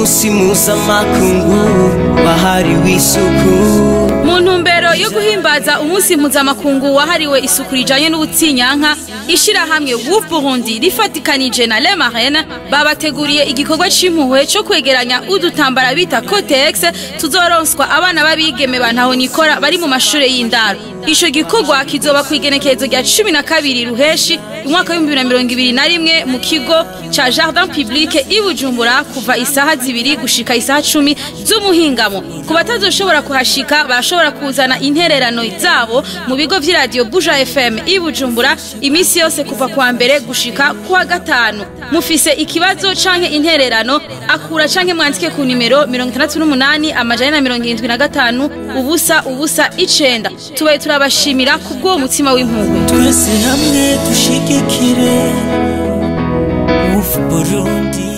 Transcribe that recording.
umunsi mpuzamakungu wahariwe isuku mu ntumbero yo guhimbaza umunsi mpuzamakungu wahariwe isuku rijanye n'ubutsinyanka ishirahamwe Wuf Burundi rifatikanije na Le Marraine babateguriye igikorwa c'impuhwe co kwegeranya udutambara bita Cotex tuzoronswa abana b'abigeme bantaho nikora bari mu mashure y'indaro ico gikorwa kizoba kw'igenekerezo rya cumi na kabiri ruheshi umwaka w'ibihumbi bibiri na mirongo ibiri na rimwe mu kigo ca Jardin Public i Bujumbura kuva isaha zibiri gushika isaha cumi z'umuhingamo ku batazoshobora kuhashika barashobora kuzana intererano zabo mu bigo vy'iradiyo Buja FM i Bujumbura imisi yose kuva kwa mbere gushika kuwa gatanu mufise ikibazo canke intererano akura canke mwandike ku nimero mirongo itandatu n'umunani amajana na mirongo irindwi na gatanu ubusa ubusa icenda tubaye turabashimira kubw'uwo mutima w'impuhwe twese hamwe dushigikire Wuf Burundi